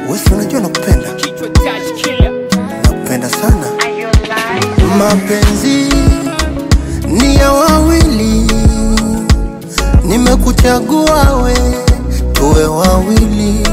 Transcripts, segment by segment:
Wesi, unajua nakupenda, Kichwa touch killer. nakupenda sana. Mapenzi ni ya wawili, nimekuchagua we, tuwe wawili.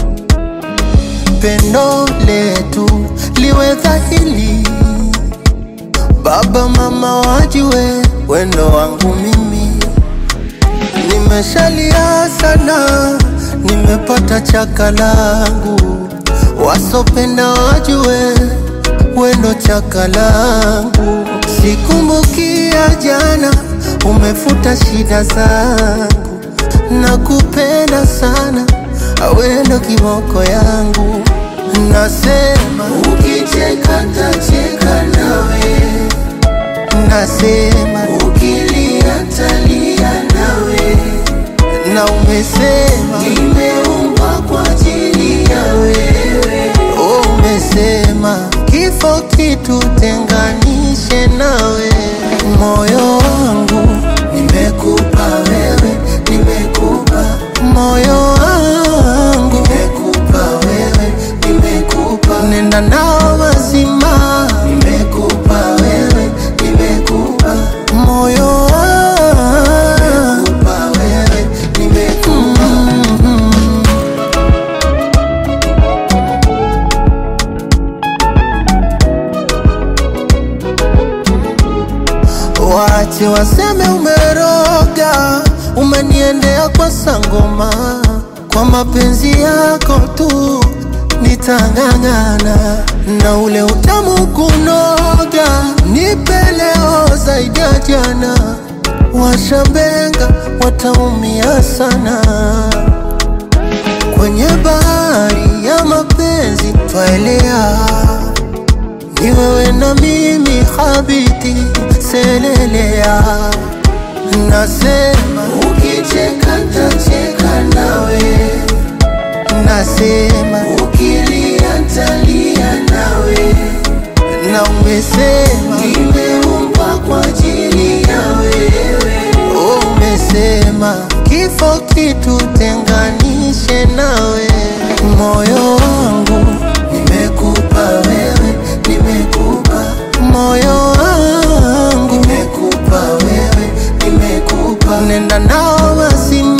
Pendo letu liwe dhahili, baba mama wajue wendo wangu mimi. Nimeshalia sana, nimepata chaka langu, wasopenda wajue wendo chaka langu. Sikumbukia jana, umefuta shida zangu, nakupenda sana, awendo kiboko yangu. Nasema ukicheka tacheka nawe, nasema ukilia talia nawe, na umesema nimeumbwa kwa ajili ya wewe. Oh, umesema kifo kitutenganishe nawe, moyo wangu nimekupa wewe, nimekupa moyo wangu nimekupa wewe, nimekupa nenda nao mazima, nimekupa wewe, nimekupa moyo wangu nimekupa wewe, nimekupa Wache waseme umeroga, umeniendea kwa sangoma, kwa mapenzi yako tu nitang'ang'ana, na ule utamu kunoga, nipe leo zaidi ya jana. Washambenga wataumia sana kwenye bahari ya mapenzi twaelea ni wewe na mimi habiti selelea, nasema ukicheka tacheka nawe, nasema ukilia talia nawe, na umesema nimeumbwa kwa ajili ya wewe. Oh, umesema kifo kitutenganishe nawe, moyo wangu nimekupa wewe, nimekupa moyo wangu nimekupa wewe, nimekupa nenda nao mazima